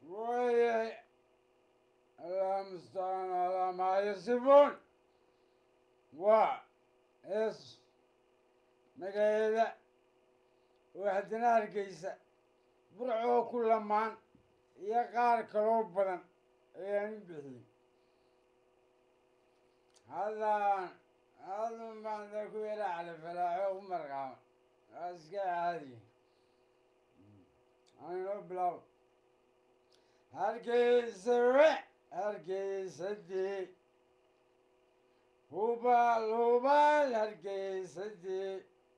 وي المستعان على ما يصفون و اس magaalada waxdana hargeysa burcoo ku lamaan iyo qaar kaloo badan ayaan u bixiyey haddaan hadun baan da ku yara calafalaaxo ku marqaama waa iska caadiya anoo bilaabo hargeysa we hargeysa dee hubaal hubaal hargeysa dee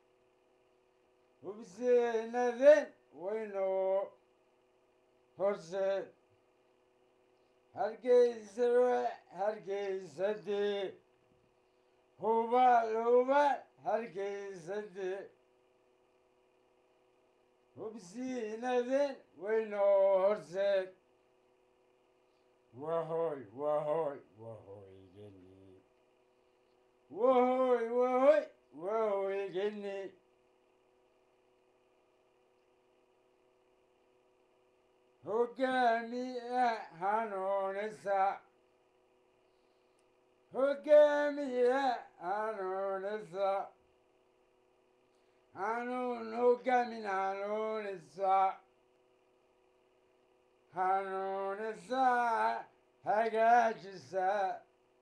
hubseenaden waynoo horseed hargeysa we hargeysa dee hubaal hubaal hargeysa dee hubsiinaden waynoo horseed wahoy wahoy wahoygeni wahoy wahoy wahoygeni hogaamiya hanuunisa hogaamiya hanuunisa hanuun hogaamin hanuunisa hanuunisa hagaajisa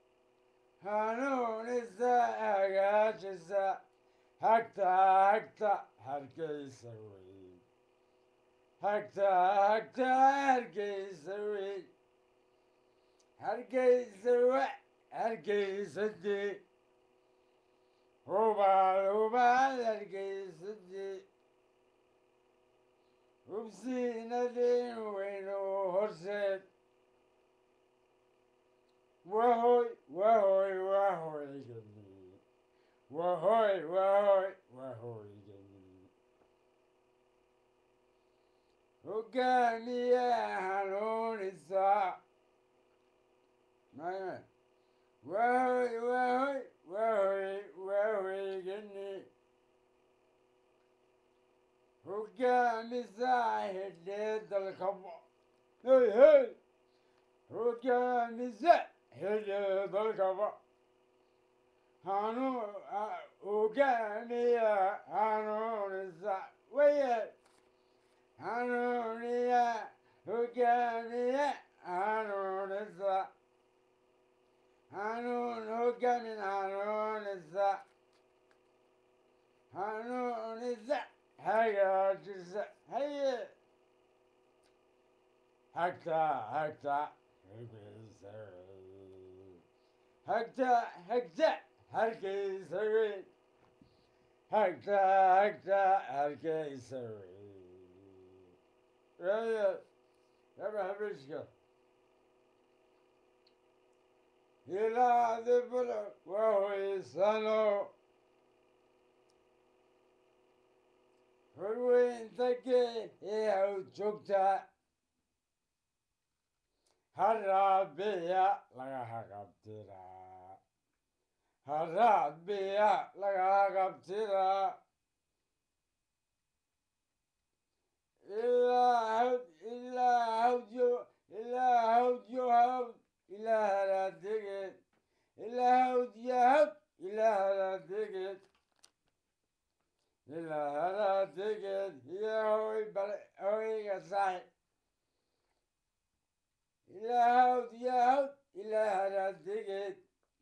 hanuunisa hagaajisa hagta hagta hargeysa wey hagta hagta hargeysa wey hargeysa we hargeysa dee hubaal hubaal hargeysa dee hubsiinadeen weynoo horseed wahoy wahoy wahoygani wahoy wahoy wahoygani hogaamiya hanuunisa maya wahoy wahoy wahoy wahoygani hogaamisa hidhee dalkaba hey hey hogaamisa hidhee dalkaba hanuun hogaamiya hanuunisa waye hanuuniya hogaamiya hanuunisa hanuun hogaamin hanuunisa hanuunisa hagaajisa haye hagta hagta hargeysa hagta hagta hargeysa wey hagta hagta hargeysa wey Raya, yaba habishka. Ila dibla wahoysano. Hurweyntake ee haw joogta. Haraabiya laga haqabtira. Haraabiya laga haqabtira. ilaa hawd ilaa hawdyo ilaa hawdyo hawd ilaa halaadegeed ilaa hawdyo hawd ilaa halaadegeed ilaa halaadegeed iyo hoy bale hoyga saaxib ilaa hawdyo hawd ilaa halaadegeed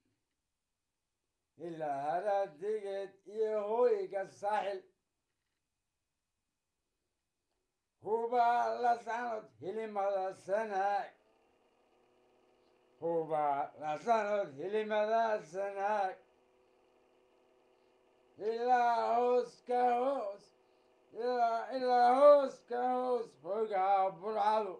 ilaa halaadegeed iyo hoyga saaxil huba la sanod hilimada sanaag huba la sanod hilimada sanaag ilaa hoos ka hoos ilaa hoos ka hoos hoygaa burcadu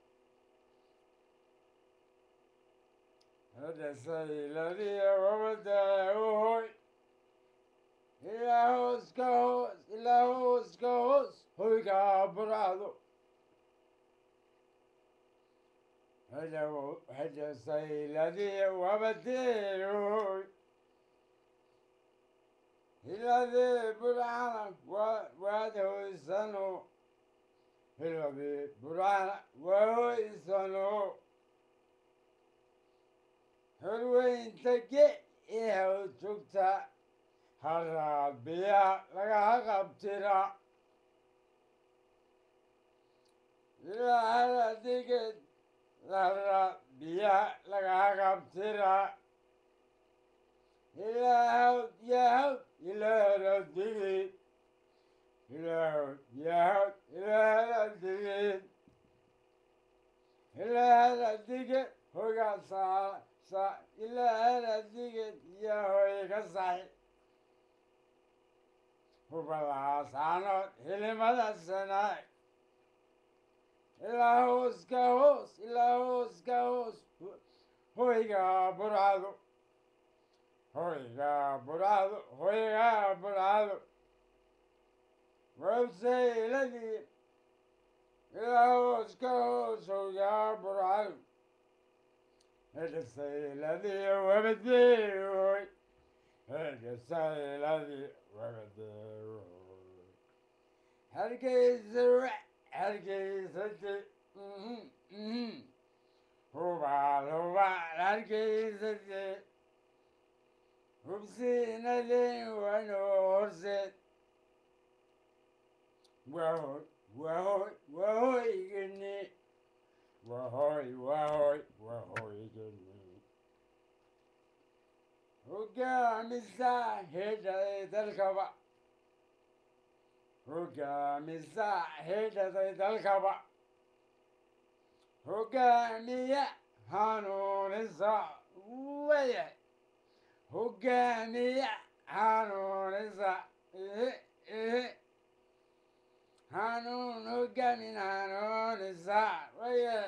hadasayladiya wabada hoy ilaa hoos ka hoos ilaa hoos ka hoos hoygaa burcado hadasayladiya wabadeehoy hiladee burcana waad hoysano hiladii burcana waahoysano horweynta ge ee haw joogta haraad biyaha lagaha qabtira ilaahadiged haraad biyaha lagaha qabtira ilaahawd yahawd ilaaharadigid ilaahawd yahawd ilaaharadigid ilaaharadiged hogaa saa sa ilaaharadiged iyo hoyga saxi hubalahasaanood hilimada sanaag ilaa hoos ka hoos ilaa hoos ka hoos hoyga burcado hoyga burcado hoyga burcado wabsayladii ilaa hoos ka hoos hoyga burcado hedhasayladii wabadeehoy hedhasayladii wabadeehoy hargeysa hargeysati hubaal hubaal hargeysati hubsiinadeen wanoo horseed wahoy wahoy wahoygani wahoy wahoy wahoygani hogaamisa hedhaday dalkaba hogaamisa hedhaday dalkaba hogaamiya hanuunisa waya hogaamiya hanuunisa ihe ihe hanuun hogaamin hanuunisa waya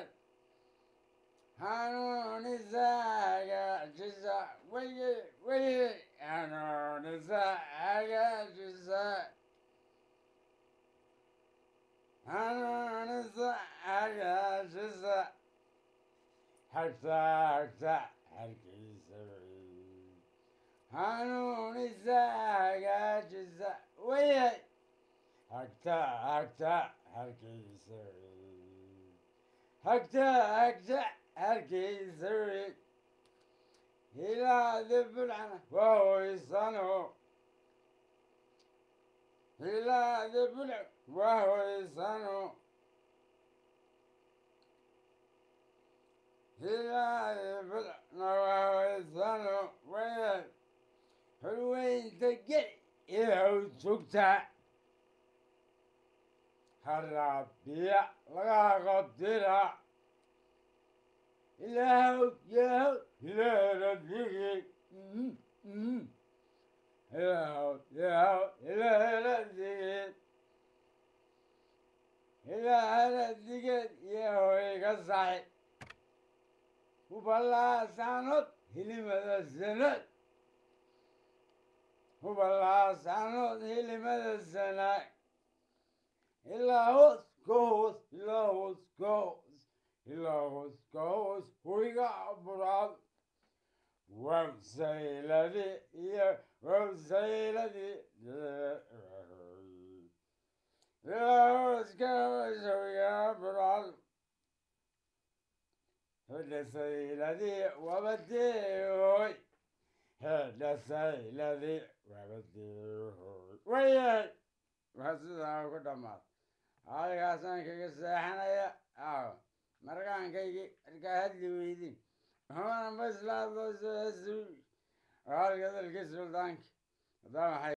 hanuunisa hagaajisa waye waye hanuunisa hagaajisa hanuunisa hagaajisa hagta hagta hargeysa hanuunisa hagaajisa waye hagta hagta hargeysa hagta hagta hargeysa hilaadi bulcana wahoysano hilaadi bulc wahoysano hilaadi bulcna wahoysano waya horweynta ge ee haw joogta haraabiya laga qabtira ilaahw yahaw ilaahradigi ilaahw yahaw ilaahradigi ilaahradiged iyo hoyga saxi hubalaasaanood hilimada sanad hubalaasaanood hilimada sanaag ilaa hoos ka hoos ilaa hoos ka hoos ilaa hoos ka hoos hoyga buraad wabsayladi iyo wabsayladii ilaa hoos ka hoos hoyga buraad hedhasayladii wabadeehoy hedhasayladii wabadeehoy wayay waa sidaa ku dhammaad adigaasaan kaga seexanaya aw markaankaygii markaa hadli weydin humana maslaadoosu halka dalkii suldaanki hadaa maxay